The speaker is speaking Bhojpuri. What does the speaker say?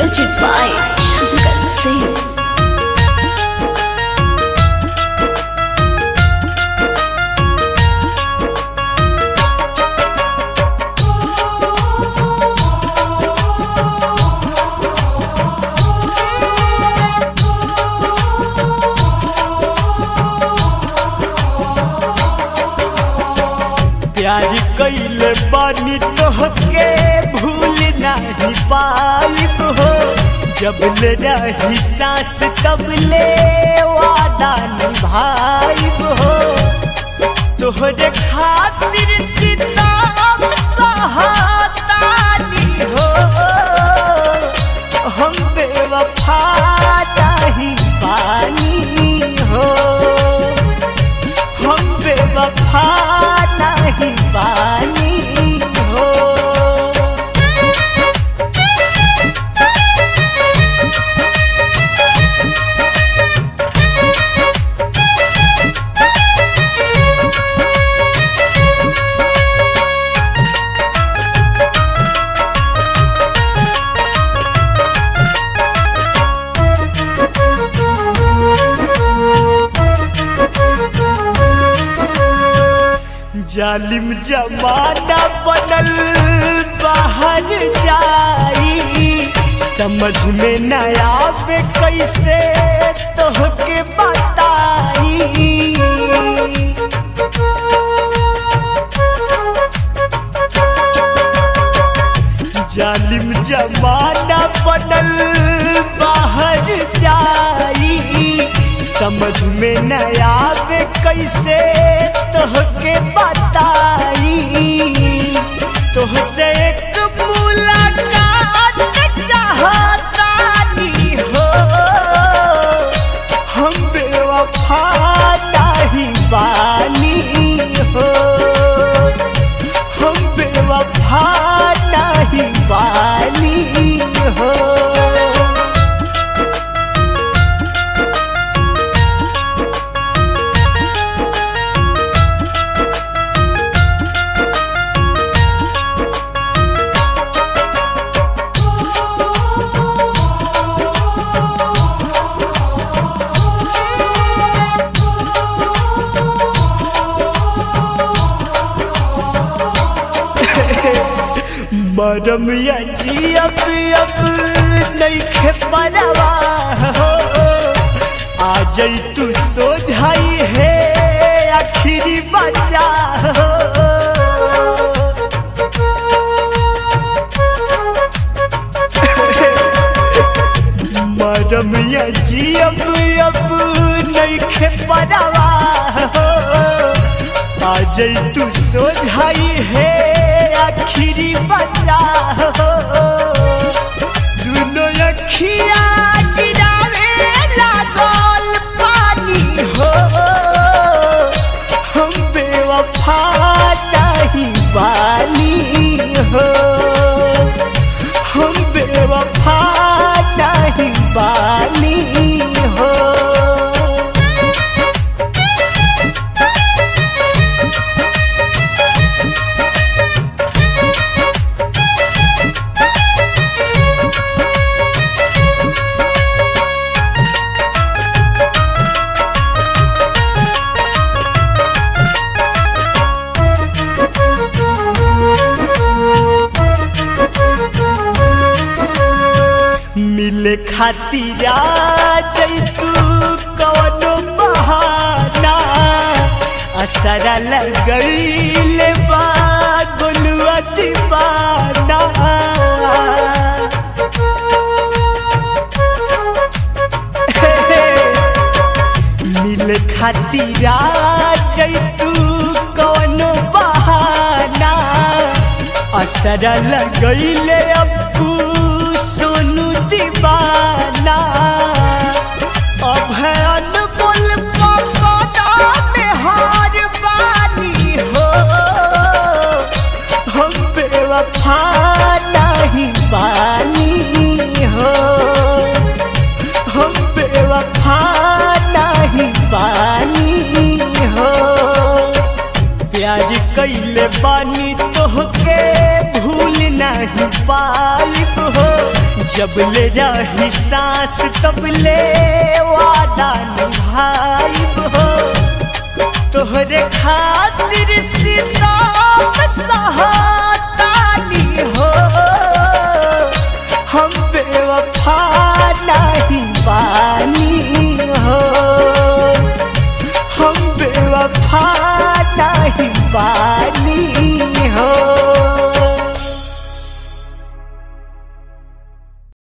Music by Shankar Singh. प्यार कैले बानी तोहके भूल नहीं पाइब हो जब ले रही सांस तब ले वादा निभाइब हो तोहरे खातिर सीताम सहातानी हो हम बेवफा नहीं पानी हो हम बेवफा नहीं पानी हो जालिम जमाना बनल बाहर जाई समझ में न आवे कैसे तोहके बताई जालिम जमाना बनल बाहर जाई समझ में न आवे कैसे तोहके बताई तोहसे एक मुलाकात चाहतानी हो हम बेवफा नहीं बानी हो हम बेवफा नहीं बानी हो मरम या जी अब अब नइखे परवा हो आ जई तू सोझाई है आखिरी बचा हो मरम या जी अब अब नइखे परवा हो आ जई तू सोझाई है आखिरी बचा हो दुनो अखिया गिरावे लागल पानी हो हम बेवफा नहीं बानी हो हम बेवफा नहीं बानी हो मिले खातिर जैतू कवनो बहाना असरा लगैले बा गोलुआ दीवाना मिले खातिर जैतू कवनो बहाना असर लगैले अब्बू सोनू दीवाना अभयन बोल पकड़ा में हार बानी हो हम बेवफा नहीं बानी हो हम बेवफा नहीं बानी हो प्यार कैले बानी तोहके भूल नहीं पाइब हो जब ले रही सांस तब ले वादा निभाइब हो तोहरे खातिर सीताम सहातानी हो हम बेवफा नहीं बानी हो हम बेवफा नहीं बानी